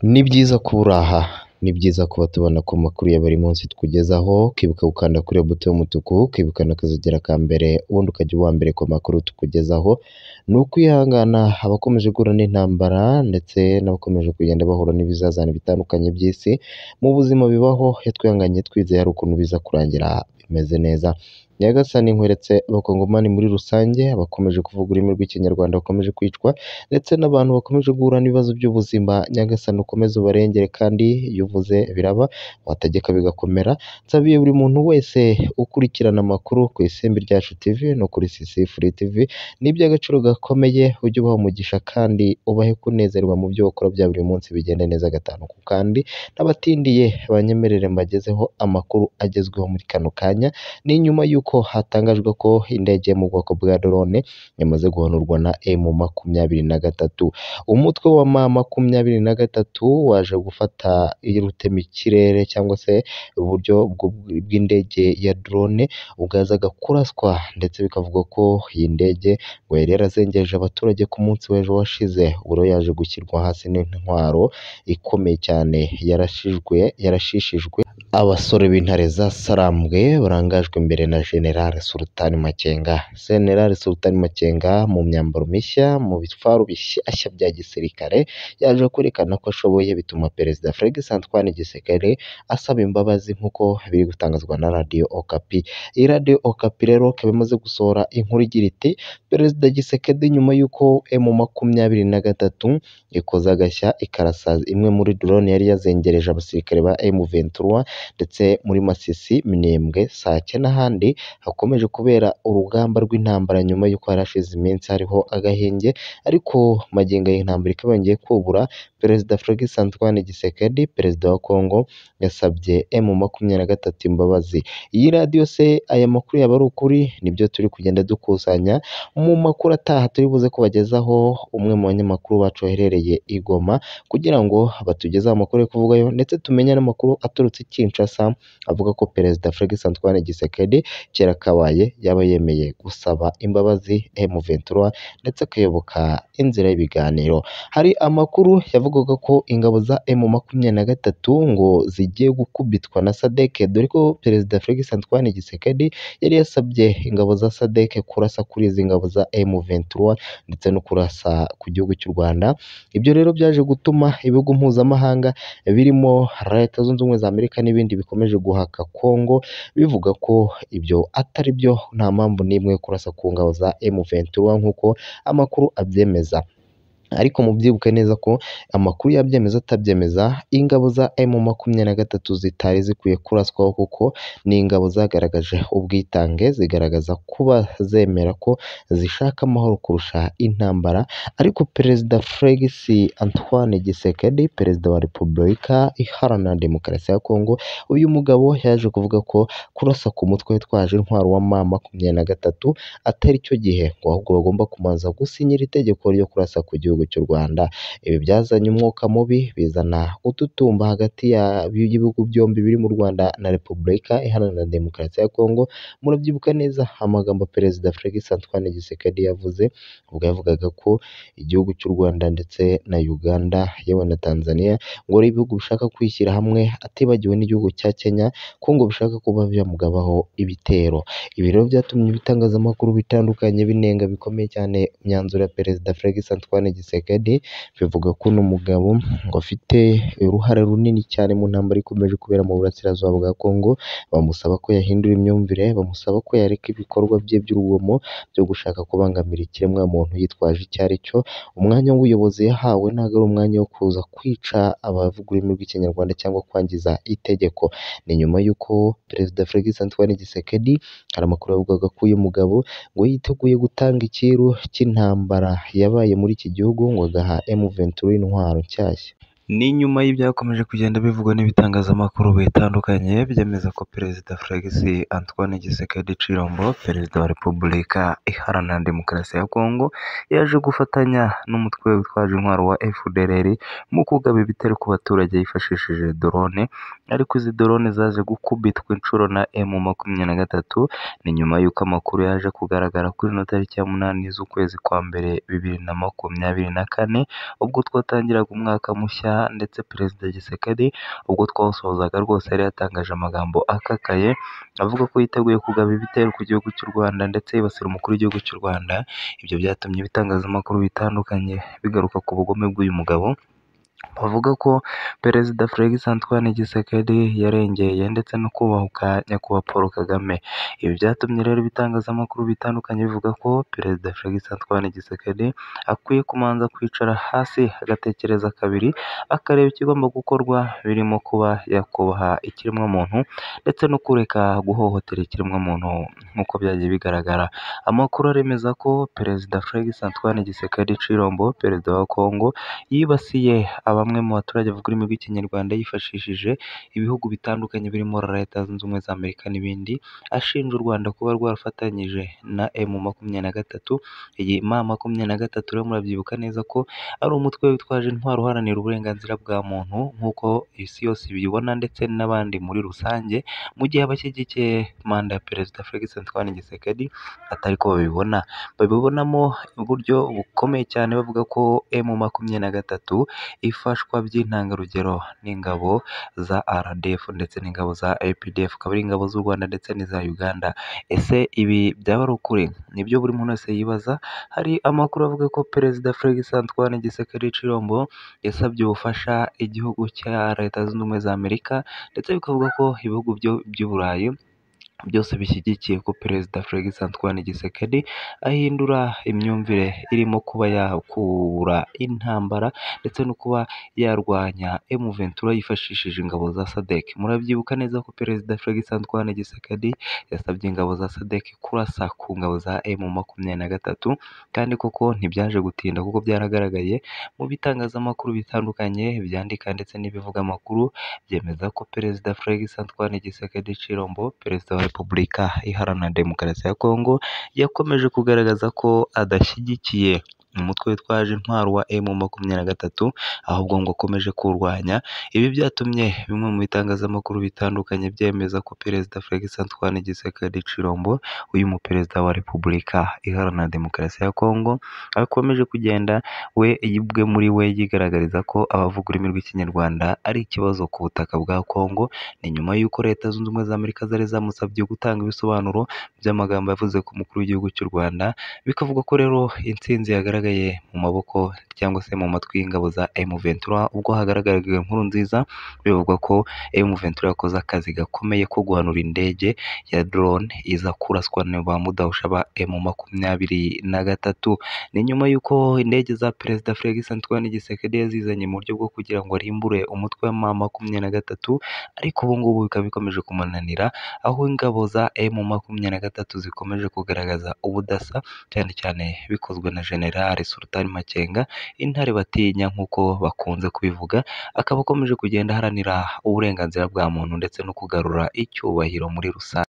Ni byiza kuba uri aha, ni byiza kuba tubona ko amakuru ya buri munsi tukugezaho, ukibuka gukanda kuri iyo buto y'umutuku, ukibukana akazogera ka mbere, ubundi ukajya uba uwa mbere ku makuru tukugezaho, ni ukwihangana abakomeje guhura n'intambara ndetse n'abakomeje kugenda bahura n'ibizazane bitandukanye by'isi, mu buzima bibaho, iyo twihanganye twizeye hari ukuntu biza kurangira bimeze neza. Nyagasani nkweretse abakongomani muri rusange, abakomeje kuvuga ururimi rw'ikinyarwanda bakomeje kwicwa ndetse n'abantu bakomeje guhura n'ibibazo by'ubuzima, Nyagasani ukomeze ubarengere kandi iyo uvuze biraba, wategeka bigakomera, nsabiye buri muntu wese ukurikirana amakuru ku isimbi ryacu TV no kuri CCFRI TV, ni iby'agaciro gakomeye, ujye ubaha umugisha kandi ubahe kunezerwa mu byo bakora bya buri munsi bigende neza gatanu ku kandi, n'abatindiye banyemerere mbagezeho amakuru agezweho muri kano kanya, ni nyuma y'uko hatangajwe ko indege yo mu bwoko bwa drone yamaze guhanurwa na emu makumyabiri na gatatu. Umutwe wa ma makumyabiri na gatatu waje gufata rutemikirere cyangwa se uburyo bw'indege ya drone, bwazaga kuraswa ndetse bikavugwa ko iyi ndege ngo yari yarazengereje abaturage ku munsi w'ejo washize, ubu rero yaje gushyirwa hasi n'intwaro ikomeye cyane yarashijwe yarashishijwe abasore b'intare za Sarambwe barangajwe imbere na General Sultan Makenga. General Sultan Makenga mu myambaro mishya, mu bitwaro bishyashya bya gisirikare, yaje kwerekana ko ashoboye bituma Perezida Felix Antoine Tshisekedi asaba imbabazi nk'uko biri gutangazwa na Radio Okapi. Iyi Radio Okapi rero ikaba imaze gusohora inkuru igira iti Perezida Tshisekedi nyuma y'uko emu makumyabiri na gatatu ikoze agashya ikarasa imwe muri drone yari yazengereje abasirikare ba emu ventura ndetse muri Masisi, Minembwe, Sake n'ahandi hakomeje kubera urugamba rw'intambara nyuma y'uko hari hashize iminsi hariho agahenge ariko magingo y'intambara ikaba yongeye kubura, Perezida Felix Antoine Tshisekedi, Perezida wa Congo yasabye emu makumyabiri na gatatu imbabazi. Iyi radiyo se aya makuru yaba ari ukuri? Nibyo turi kugenda dukusanya mu makuru ataha turi buze kubagezaho umwe mu banyamakuru bacu waherereye i Goma kugira ngo batugezeho amakuru yo kuvugayo ndetse tumenye n'amakuru aturutse i Kinshasa avuga ko Perezida Felix Antoine Tshisekedi kera kabaye yaba yemeye gusaba imbabazi M23 ndetse akayoboka inzira y'ibiganiro. Hari amakuru yavugaga ko ingabo za M23 ngo zigiye gukubitwa na SADC dore ko Perezida Felix Antoine Tshisekedi yari yasabye ingabo za SADC kurasa kuri izi ngabo za M23 ndetse no kurasa ku gihugu cy'u Rwanda. Ibyo rero byaje gutuma ibihugu mpuzamahanga birimo Leta Zunze Ubumwe za Amerika n'ibindi bikomeje guhaka Kongo bivuga ko ibyo atari byo nta mpamvu n'imwe yo kurasa ku ngabo za M23 nk'uko amakuru abyemeza. Ariko mubyibuke neza ko amakuru yabyemeza atabyemeza, ingabo za emu makumyabiri na gatatu zitari zikwiye kuraswaho kuko ni ingabo zagaragaje ubwitange, zigaragaza kuba zemera ko zishaka amahoro kurusha intambara, ariko Perezida Felix Antoine Tshisekedi, Perezida wa Repubulika Iharanira Demokarasi ya Kongo, uyu mugabo yaje kuvuga ko kurasa ku mutwe witwaje intwaro wa ma makumyabiri na gatatu atari cyo gihe ngo ahubwo bagomba kubanza gusinyira itegeko ryo kurasa ku gihugu cy'u Rwanda. Ibi byazanye umwuka mubi, bizana ututumba hagati y'ibihugu byombi biri mu Rwanda na Repubulika Iharanira Demokarasi ya Kongo, murabyibuka neza amagambo Perezida Felix Antoine Tshisekedi yavuze, ubwo yavugaga ko igihugu cy'u Rwanda ndetse na Uganda yewe na Tanzania ngo ari ibihugu bishaka kwishyira hamwe atibagiwe n'igihugu cya Kenya ko ngo bishaka kuba byamugabaho ibitero. Ibi rero byatumye ibitangazamakuru bitandukanye binenga bikomeye cyane imyanzuro ya Perezida Felix Antoine Tshisekedi bivuga ko uno mugabo ngo afite uruhare runini cyane mu ntambara ikomeje kubera mu burasirazuba bwa Kongo, bamusaba ko yahindura imyumvire, bamusaba ko yareka ibikorwa bye by'urugomo byo gushaka kubangamira ikiremwa muntu yitwaje icyo ari cyo, umwanya w'ubuyobozi yahawe ntabwo ari umwanya wo kuza kwica abavuga ururimi rw'ikinyarwanda cyangwa kwangiza itegeko. Ni nyuma y'uko Perezida Felix Antoine Tshisekedi hari amakuru yavugaga ko uyu mugabo ngo yiteguye gutanga icyiru cy'intambara yabaye muri iki gihugu ngo agaha M23 intwaro nshyashya. Ni nyuma y'ibyakomeje kugenda bivugwa n'ibitangazamakuru bitandukanye byemeza ko Perezida Felix Antoine Tshisekedi Chilombo, Perezida wa Repubulika Iharanira Demokarasi ya Kongo, yaje gufatanya n'umutwe witwaje intwaro wa FDLR mu kugaba ibitero ku baturage yifashishije drone, ariko izi drone zaje gukubitwa inshuro na emu makumyabiri na gatatu, ni nyuma y'uko amakuru yaje kugaragara kuri ino tariki ya munani z'ukwezi kwa mbere bibiri na makumyabiri na kane, ubwo twatangiraga umwaka mushya ndetse perezida Gisekedi ubwo twawusozaga rwose yari yatangaje amagambo akakaye avuga ko yiteguye kugaba ibitero ku gihugu cy'u Rwanda ndetse yibasira umukuru w'igihugu cy'u Rwanda, ibyo byatumye ibitangazamakuru bitandukanye bigaruka ku bugome bw'uyu mugabo, bavuga ko perezida Felix Antoine Tshisekedi yarengeye ndetse no kubahuka nyakubahwa Paul Kagame, ibi byatumye rero ibitangazamakuru bitandukanye bivuga ko perezida Felix Antoine Tshisekedi akwiye kubanza kwicara hasi agatekereza kabiri akareba ikigomba gukorwa birimo kuba yakubaha ikiremwamuntu ndetse no kureka guhohotera ikiremwamuntu nk'uko byagiye bigaragara, amakuru aremeza ko perezida Felix Antoine Tshisekedi Tshilombo perezida wa Kongo yibasiye bamwe mu baturage bavuga ururimi rw'ikinyarwanda yifashishije ibihugu bitandukanye birimo leta zunze ubumwe za Amerika n'ibindi, ashinja u Rwanda kuba rwarafatanyije na emu makumyabiri na gatatu, iyi ma makumyabiri na gatatu rero murabyibuka neza ko ari umutwe witwaje intwaro uharanira uburenganzira bwa muntu nk'uko isi yose ibibona ndetse n'abandi muri rusange, mu gihe abashyigikiye manda ya perezida Felix Antoine Tshisekedi atari ko babibona, babibonamo uburyo bukomeye cyane bavuga ko emu makumyabiri na gatatu ifashwa by'intangarugero n'ingabo za RDF ndetse n'ingabo za APDF, akaba ari ingabo z'u Rwanda ndetse n'iza Uganda, ese ibi byaba ari ukuri? Nibyo buri muntu wese yibaza, hari amakuru avuga ko perezida Felix Antoine Tshisekedi Tshilombo yasabye ubufasha igihugu cya leta zunze ubumwe za Amerika ndetse bikavuga ko ibihugu by'i Burayi byose bishyigikiye ko perezida Felix Antoine Tshisekedi ahindura imyumvire irimo kuba yakura intambara ndetse no kuba yarwanya emu ventura yifashishije ingabo za SADC, murabyibuka neza ko perezida Felix Antoine Tshisekedi yasabye ingabo za SADC kurasa ku ngabo za emu makumyabiri na gatatu kandi koko ntibyaje gutinda kuko byaragaragaye mu bitangazamakuru bitandukanye byandika ndetse n'ibivuga amakuru byemeza ko perezida Felix Antoine Tshisekedi Tshilombo perezida wa Repubulika iharanira demokarasi ya Kongo yakomeje kugaragaza ko adashyigikiye umutwe witwaje intwaro wa emu makumyabiri na gatatu ahubwo ngo akomeje kuwurwanya, ibi byatumye bimwe mu bitangazamakuru bitandukanye byemeza ko perezida Felix Antoine Tshisekedi Tshilombo uyu mu perezida wa Repubulika iharanira demokarasi ya Kongo akomeje kugenda we ubwe muri we yigaragariza ko abavuga ururimi rw'ikinyarwanda ari ikibazo ku butaka bwa Kongo, ni nyuma y'uko leta zunze ubumwe za Amerika zari zamusabye gutanga ibisobanuro by'amagambo yavuze ku mukuru w'igihugu cy'u Rwanda, bikavuga ko rero intsinzi yagaragaye mu maboko cyangwa se mu matwi y'ingabo za emu ventura ubwo hagaragaraga inkuru nziza bivugwa ko emu ventura yakoze akazi gakomeye ko guhanura indege ya drone iza kuraswa na ba mudahusha ba emu makumyabiri na gatatu, ni nyuma y'uko indege za perezida Felix Antoine Tshisekedi yazizanye mu buryo bwo kugira ngo arimbure umutwe wa ma makumyabiri na gatatu ariko ubu ngubu bikaba bikomeje kumunanira aho ingabo za emu makumyabiri na gatatu zikomeje kugaragaza ubudasa cyane cyane bikozwe na general Sultani Makenga intare batinya nk'uko bakunze kubivuga, akaba akomeje kugenda aharanira uburenganzira bwa muntu ndetse no kugarura icyubahiro muri rusange.